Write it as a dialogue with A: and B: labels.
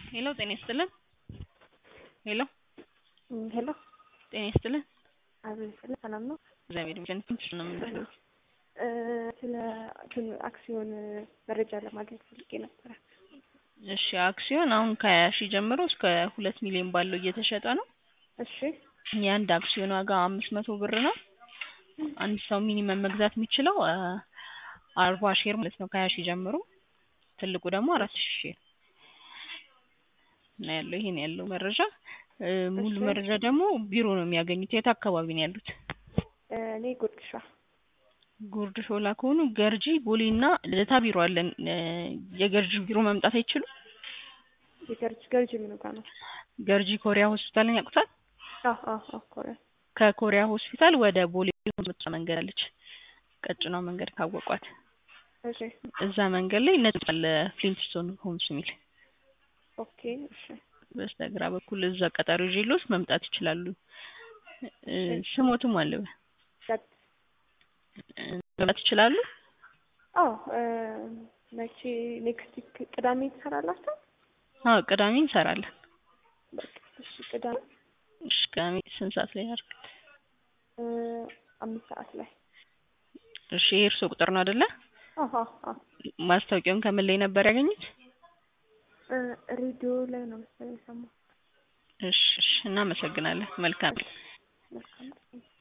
A: ሄሎ ጤና ይስጥልን። ሄሎ
B: ሄሎ
A: ጤና ይስጥልን።
B: አቤት ስለ ሰላም ነው?
A: እግዚአብሔር ይመስገን። ትንሽ ነው የምንለው።
B: እ ስለ እንትን አክሲዮን መረጃ ለማግኘት ፈልጌ ነበረ።
A: እሺ አክሲዮን አሁን ከሀያ ሺህ ጀምሮ እስከ ሁለት ሚሊዮን ባለው እየተሸጠ ነው።
B: እሺ
A: የአንድ አክሲዮን ዋጋ አምስት መቶ ብር ነው። አንድ ሰው ሚኒመም መግዛት የሚችለው አ አርባ ሼር ማለት ነው ከሀያ ሺህ ጀምሮ ትልቁ ደግሞ አራት ሺህ ሼር ነው ያለው። ይሄን ያለው መረጃ እ ሙሉ
B: እሺ።
A: መረጃ ደግሞ ቢሮ ነው የሚያገኙት። የት አካባቢ ነው ያሉት?
B: እ እኔ ጉርድሻ
A: ጉርድ ሾላ ከሆኑ ገርጂ ቦሌና ልደታ ቢሮ አለን። እ የገርጂ ቢሮ መምጣት አይችሉም?
B: የገርጅ ገርጅ ምኑ ጋር ነው?
A: ገርጂ ኮሪያ ሆስፒታልን ያውቁታል?
B: አዎ አዎ አዎ ኮሪያ
A: ከኮሪያ ሆስፒታል ወደ ቦሌ የምትወጣ መንገድ አለች። ቀጭኗ መንገድ ካወቋት
B: እሺ
A: እዛ መንገድ ላይ ነጭ አለ ፍሊንትስቶን ሆምስ የሚል
B: ኦኬ እሺ
A: በስተግራ በኩል እዛ ቀጠሮ ይዤልዎት መምጣት ይችላሉ። እ
B: እሺ።
A: ስሞትም አለ
B: ዳት
A: እ መምጣት ይችላሉ።
B: አዎ እ መቼ ኔክስት ዊክ ቅዳሜ ትሰራላችሁ?
A: አዎ ቅዳሜ እንሰራለን።
B: በቃ እሺ ቅዳሜ
A: እሺ ቅዳሜ ስንት ሰዓት ላይ ያርግ?
B: እ አምስት ሰዓት ላይ
A: እሺ ይሄ የእርስዎ ቁጥር ነው አይደለ?
B: አዎ አዎ አዎ
A: ማስታወቂያውን ከምን ላይ ነበር ያገኙት?
B: እ ሬዲዮ ላይ ነው መሰለኝ የሰማሁት።
A: እሺ እሺ እናመሰግናለን። መልካም
B: መልካም